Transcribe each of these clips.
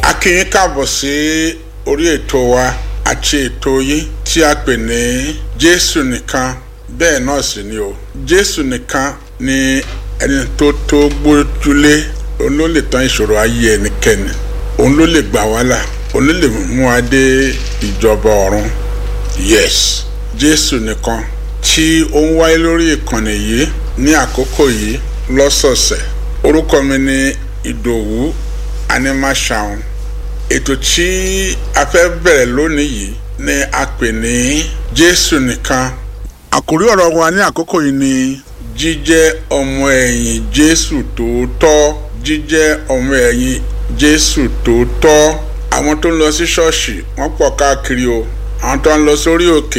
a kí yín káàbọ̀ sí orí ètò wa àti ètò yín tí a pè ní jésù nìkan bẹ́ẹ̀ náà sì ni o jésù nìkan ni ẹni tó tó gbójúlé òun ló lè tán ìṣòro ayé ẹnikẹ́ni òun ló lè gbà wá là òun ló lè mú wa dé ìjọba ọ̀run yes jésù nìkan tí ó ń wáyé lórí ìkànnì yìí ní àkókò yìí lọ́sọ̀ọ̀sẹ̀ orúkọ mi ni ìdòwú animashaun ètò tí a fẹ́ bẹ̀rẹ̀ lónìí yìí ni a pè ní jésù nìkan àkórí ọ̀rọ̀ wa ní àkókò yìí ni jíjẹ́ ọmọ ẹ̀yìn jésù tòótọ́ jíjẹ́ ọmọ ẹ̀yìn jésù tòótọ́ àwọn tó ń lọ sí ṣọ́ọ̀ṣì wọ́n pọ̀ káàkiri o àwọn tó ń lọ sórí òkè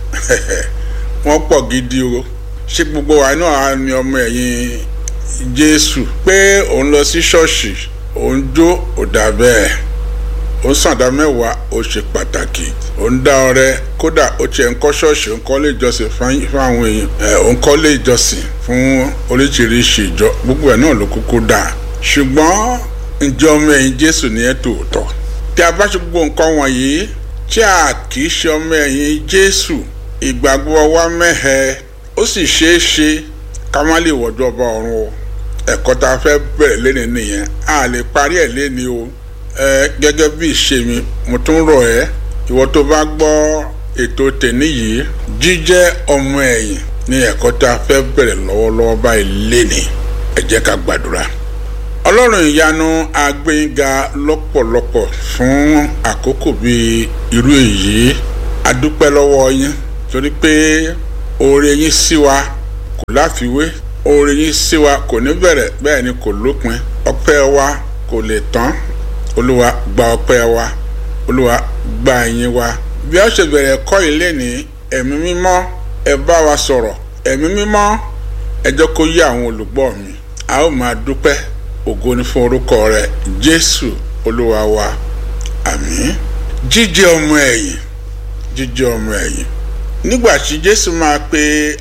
wọ́n pọ̀ gidi o ṣé gbogbo wa náà á ní ọmọ ẹ̀yìn jésù pé òun lọ sí ṣọ́ọ̀ṣì òun jó ò dà bẹ́ẹ̀ ó sàndá mẹ́wàá ó ṣe pàtàkì ó ń dá ọrẹ kódà ó tiẹ̀ ń kọ́ ṣọ́ọ̀ṣì ó ń kọ́ lé ìjọsìn fún àwọn èèyàn ẹ̀ ó ń kọ́ lé ìjọsìn fún oríṣiríṣi ìjọ gbogbo ẹ̀ náà ló kúkú dà ṣùgbọ́n ǹjẹ́ ọmọ ẹ̀yìn jésù ni ẹ́ tòótọ́ tí a bá ṣe gbogbo nǹkan wọ̀nyí tí a kì í ṣe ọmọ ẹ̀yìn jésù ìgbàgbọ́ wa mẹ́hẹ ó sì ṣeé ṣe ká má lè wọ̀jọ́ ọba ọ̀run o ẹ̀kọ́ tá a fẹ́ bẹ̀rẹ̀ lẹ́ni nìyẹn a lè parí ẹ̀ lẹ́ni o ẹ gẹ́gẹ́ bí ìṣe mi mo tún rọ̀ ẹ́ ìwọ tó bá gbọ́ ètò tèmi yìí jíjẹ́ ọmọ ẹ̀yìn ní ẹ̀kọ́ tá a fẹ́ bẹ̀rẹ̀ lọ́wọ́lọ́wọ́ báyìí lẹ́ni ẹ jẹ́ ká gbàdúrà ọlọ́run ìyanu agbẹ́yìnga lọ́pọ̀lọpọ̀ fún àkókò bíi irú èyí adúpẹ́ lọ́wọ́ yín torí pé oore yín sí wa kò láfiwé oore yín sí wa kò ní bẹ̀rẹ̀ bẹ́ẹ̀ ni kò lópin ọpẹ́ wa kò lè tán olúwa gba ọpẹ́ wa olúwa gba ẹ̀yìn wa bí a ṣe bẹ̀rẹ̀ ẹ̀kọ́ ilé ní ẹ̀mí mímọ́ ẹ bá wa sọ̀rọ̀ ẹ̀mí mímọ́ ẹ jẹ́ kó yé àwọn olùgbọ́ mi a ó máa dúpẹ́ ògo ni fún orúkọ rẹ jésù olúwa wa àmín jíjẹ́ ọmọ ẹ̀yìn jíjẹ́ ọmọ ẹ̀yìn nígbà tí jésù máa pe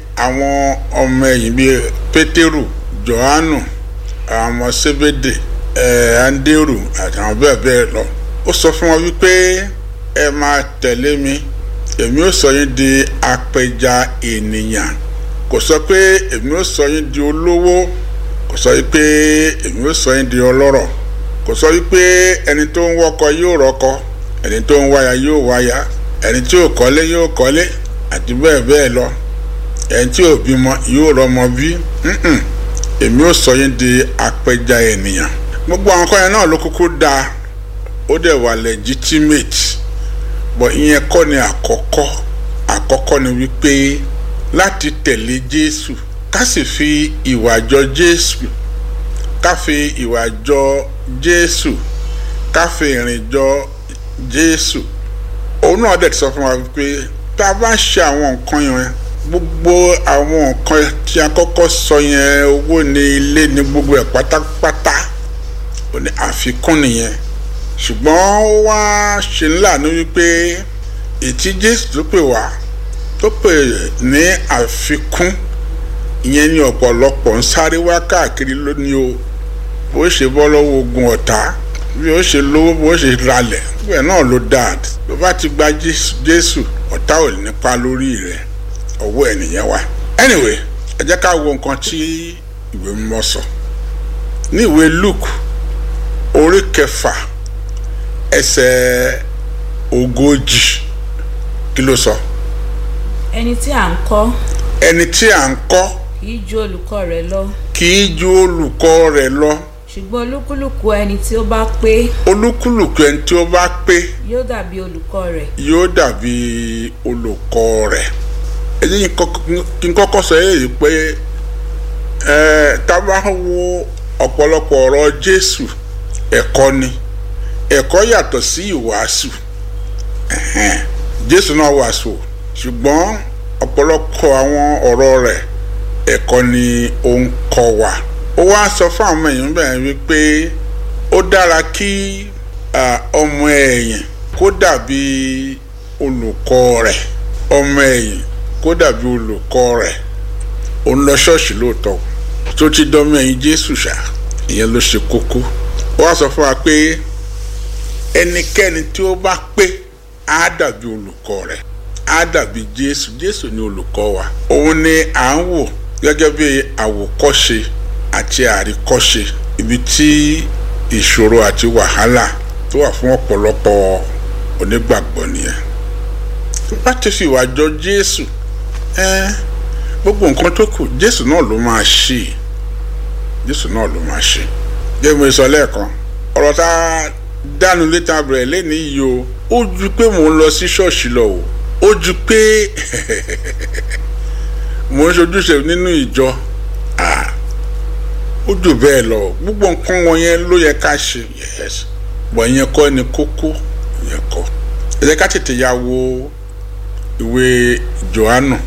àwọn ọmọ ẹ̀yìn bíi pétérù jòhánù àwọn ọmọ sébédè ẹ̀ andérù àtàwọn bẹ́ẹ̀ bẹ́ẹ̀ lọ ó sọ fún wọn wípé ẹ máa tẹ̀lé mi èmi ó sọ yín di apẹja ènìyàn kò sọ pé èmi ó sọ yín di olówó kò sọ wípé èmi ó sọ yín di ọlọ́rọ̀ kò sọ wípé ẹni tó ń wọ́kọ yóò rọ́kọ ẹni tó ń wáya yóò wáya ẹni tí ò kọ́lé yóò kọ́lé àti bẹ́ẹ̀ bẹ́ẹ̀ lọ ẹni tí ò bímọ yóò rọ́mọ bí èmi ó sọ yín di apẹja ènìyàn gbogbo àwọn kan yẹn náà ló kúkú dáa ó dẹ̀ wà legitimate but ìyẹn kọ́ ni àkọ́kọ́ àkọ́kọ́ ni wípé láti tẹ̀lé Jésù ká sì fi ìwà jọ Jésù ká fi ìwà jọ Jésù ká fi ìrìn jọ Jésù òun náà dẹ̀ ti sọ fún wa wípé tá a bá ṣe àwọn nǹkan yẹn gbogbo àwọn nǹkan tí a kọ́kọ́ sọ yẹn owó ní ilé ní gbogbo ẹ̀ pátápátá ò ní àfikún nìyẹn ṣùgbọ́n ó wá ṣe ńlá ní wípé ètí Jésù tó pè wá tó pè ní àfikún ìyẹn ní ọ̀pọ̀lọpọ̀ ń sáré wá káàkiri lónìí o bó ṣe bọ́ lọ́wọ́ ogun ọ̀tá bí ó ṣe lówó bó ṣe ralẹ̀ bẹ́ẹ̀ náà ló dáa tó bá ti gba Jésù ọ̀tá ò nípa lórí rẹ̀ ọwọ́ ẹnìyẹn wà. anyway ẹ jẹ́ ká wo nǹkan tí ìwé mímọ́ sọ ní ìwé Luke orí kẹfà ẹsẹ̀ ogójì kí ló sọ. ẹni tí à ń kọ́ ẹni tí à ń kọ́ kì í ju olùkọ́ rẹ̀ lọ kì í ju olùkọ́ rẹ̀ lọ ṣùgbọ́n olúkúlùkù ẹni tí ó bá pé olúkúlùkù ẹni tí ó bá pé yóò dàbí olùkọ́ rẹ̀ yóò dàbí olùkọ́ rẹ̀ èyí kí n kọ́kọ́ sọ èyí pé ẹ tá a bá wo ọ̀pọ̀lọpọ̀ ọ̀rọ̀ Jésù ẹ̀kọ́ ni ẹ̀kọ́ yàtọ̀ sí ìwàásù Jésù náà wàásù ṣùgbọ́n ọ̀pọ̀lọpọ̀ àwọn ọ̀rọ̀ rẹ̀ ẹ̀kọ́ ni ó ń kọ́ wa ó wá sọ fún àwọn èèyàn bẹ́ẹ̀ wípé ó dára kí ọmọ ẹ̀yìn kó dàbí olùkọ́ rẹ̀ ọmọ ẹ̀yìn kó dàbí olùkọ́ rẹ̀ òun lọ ṣọ́ọ̀ṣì lóòótọ́ tó ti dánmọ́ ẹ̀yìn Jésù ṣá ìyẹn ló ṣe kókó ó wá sọ fún wa pé ẹnikẹ́ni tí ó bá pé á dàbí olùkọ́ rẹ̀ á dàbí jésù jésù ni olùkọ́ wa òun ni à ń wò gẹ́gẹ́ bí àwòkọ́ṣe àti àríkọ́ṣe ibi tí ìṣòro àti wàhálà tó wà fún ọ̀pọ̀lọpọ̀ onígbàgbọ́ nìyẹn tó bá ti fi ìwà jọ jésù ẹ gbogbo nǹkan tó kù jésù náà ló máa ṣe jésù náà ló máa ṣe gẹ́gẹ́ bí mo sọ lẹ́ẹ̀kan ọ̀rọ̀ tá a dánu létà bẹ̀rẹ̀ lẹ́ni yìí o ó ju pé mò ń lọ sí ṣọ́ọ̀ṣì lọ o ó ju pé mò ń ṣojúṣe nínú ìjọ ó jù bẹ́ẹ̀ lọ gbogbo nǹkan wọ̀nyẹn ló yẹ ká ṣe yes bọ̀ ìyẹn kọ́ ni kókó ìyẹn kọ́ ẹ jẹ́ ká tètè ya wo ìwé Jòhánù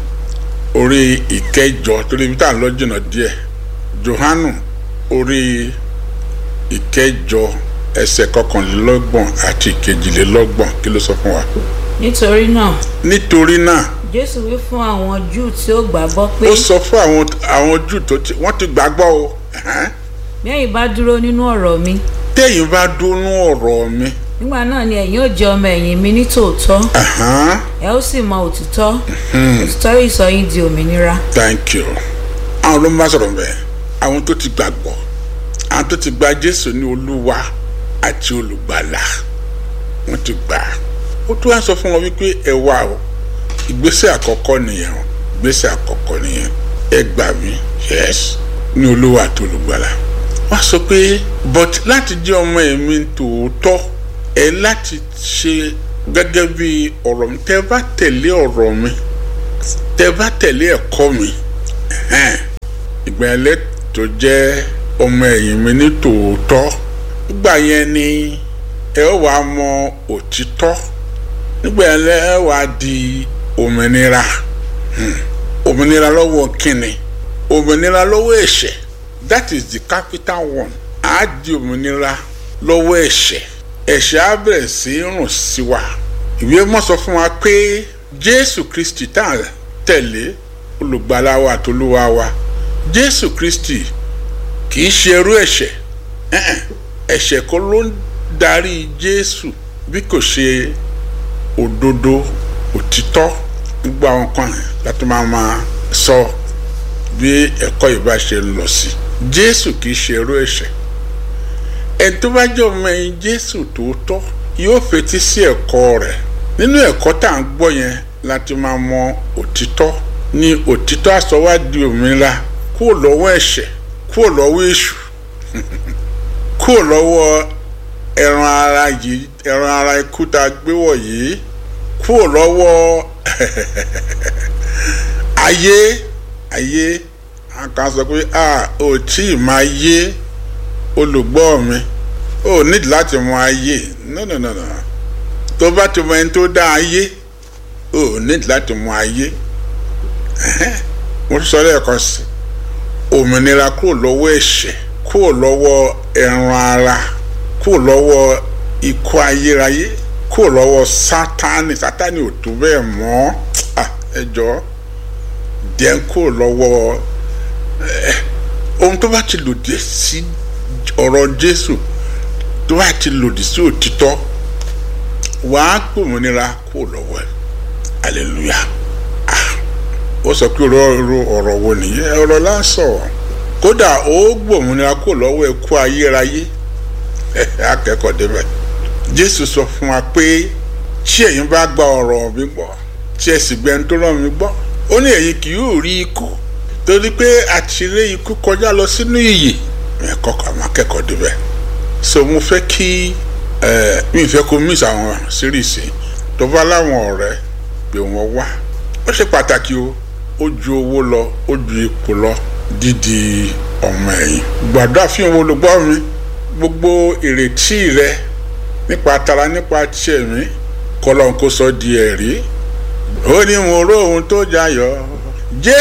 orí ìkẹjọ torí ibi tá à ń lọ jìnnà díẹ̀ Jòhánù orí ìkẹjọ ẹsẹ̀ kọkànlélọ́gbọ̀n àti ìkejìlélọ́gbọ̀n kí ló sọ fún wa. nítorí náà nítorí náà jésù wí fún àwọn júù tí ó gbàgbọ́ pé ó sọ fún àwọn àwọn júù tó ti wọ́n ti gbàgbọ́ o ẹ̀hẹ́n. bí ẹ̀yin bá dúró nínú ọ̀rọ̀ mi téèyàn bá dúnú ọ̀rọ̀ mi nígbà náà ni ẹ̀yin ó jẹ́ ọmọ ẹ̀yìn mi ní tòótọ́ ẹ̀hẹ́n, ẹ ó sì mọ òtítọ́ òtítọ́ yìí sọ yín di òmìnira thank you àwọn ló ń bá sọ̀rọ̀ bẹ́ẹ̀ àwọn tó ti gbàgbọ́ àwọn tó ti gba Jésù ní Olúwa àti olùgbàlà wọ́n ti gbà á ó tún wá sọ fún wọn wípé ẹ wá o ìgbésẹ̀ àkọ́kọ́ nìyẹn o ìgbésẹ̀ àkọ́kọ́ nìyẹn ẹ gbà mí yes ní Olúwa àti olùgbàlà wọ́n sọ pé but láti jẹ́ ọmọ ẹ̀mí tòótọ́ ẹ láti ṣe gẹ́gẹ́ bí ọ̀rọ̀ mi tẹ́ bá tẹ̀lé ọ̀rọ̀ mi tẹ́ bá tẹ̀lé ẹ̀kọ́ mi ẹ̀hẹ́n, ìgbà yẹn lẹ tó jẹ́ ọmọ ẹ̀yìn mi ní tòótọ́ nígbà yẹn ni ẹ ó wàá mọ òtítọ́ nígbà yẹn lẹ ẹ wàá di òmìnira Hmm. òmìnira lọ́wọ́ kínni òmìnira lọ́wọ́ ẹ̀ṣẹ̀ that is the capital one á di òmìnira lọ́wọ́ ẹ̀ṣẹ̀ ẹ̀ṣẹ̀ á bẹ̀rẹ̀ sí í rùn sí wa ìwé mọ́ sọ fún wa pé Jésù Kristi tá à ń tẹ̀lé olùgbàlà wa àtolúwa wa Jésù Kristi kì í ṣe ẹrú ẹ̀ṣẹ̀ ẹ̀hẹ̀n, ẹ̀ṣẹ̀ kọ́ ló ń darí Jésù bí kò ṣe òdodo òtítọ́ gbogbo àwọn kan yẹn láti máa máa sọ bí ẹ̀kọ́ yìí bá ṣe ń lọ sí Jésù kì í ṣe ẹrú ẹ̀ṣẹ̀ ẹni tó bá jẹ́ ọmọ ẹ̀yìn Jésù tòótọ́ yóò fetí sí ẹ̀kọ́ rẹ̀ nínú ẹ̀kọ́ tá à ń gbọ́ yẹn láti máa mọ òtítọ́ ní òtítọ́ á sọ wá di òmìnira kúrò lọ́wọ́ ẹ̀ṣẹ̀ kúrò lọ́wọ́ èṣù kúrò lọ́wọ́ ẹran ara yìí ẹran ara ikú tá a gbé wọ̀ yìí kúrò lọ́wọ́ ayé ayé a kan sọ pé a ò tí ì máa yé olùgbọ́ mi ò nídìí láti mọ ayé no no no no tó bá ti mọ ẹni tó dá ayé ò nídìí láti mọ ayé Ẹhẹ́n. mo sọ lẹ́ẹ̀kan sí òmìnira kúrò lọ́wọ́ ẹ̀ṣẹ̀ kúrò lọ́wọ́ ẹran ara kúrò lọ́wọ́ ikú ayérayé kúrò lọ́wọ́ sátánì sátánì ò tó bẹ́ẹ̀ mọ́ Ah, ẹ jọ̀ọ́ díẹ̀ kúrò lọ́wọ́ ẹ, ohun tó bá ti lòdì sí ọ̀rọ̀ Jésù tó bá ti lòdì sí òtítọ́ wàá gbòmìnira kúrò lọ́wọ́ ẹ̀ hallelujah Ah, ó sọ pé ọ̀rọ̀ ọ̀rọ̀ wo nìyẹn ọ̀rọ̀ lásọ̀ kódà ó gbòmìnira kúrò lọ́wọ́ ẹ̀kú ayérayé akẹ́kọ̀ọ́ débẹ̀ Jésù sọ fún wa pé tí ẹ̀yin bá gba ọ̀rọ̀ mi gbọ́ tí ẹ sì gbẹ́ni tó rán mi gbọ́ ó ní ẹ̀yin kì yóò rí ikú torí pé àtìrẹ ikú kọjá lọ sínú ìyè ẹ̀kọ́ kan àwọn akẹ́kọ̀ọ́ débẹ̀ so mo fẹ́ kí ẹ mi fẹ́ kó miss àwọn síríìsì tó bá láwọn ọ̀rẹ́ pé wọ́n wá ó ṣe pàtàkì o ó ju owó lọ ó ju ipò lọ dídi ọmọ ẹ̀yìn gbàdúrà fún ìwọ olùgbọ́ mi gbogbo ìrètí rẹ nípa tara nípa tiẹ̀ mi kọ́lọ́n kó sọ di ẹ̀rí ó ní mo ró ohun tó jayọ̀ jẹ́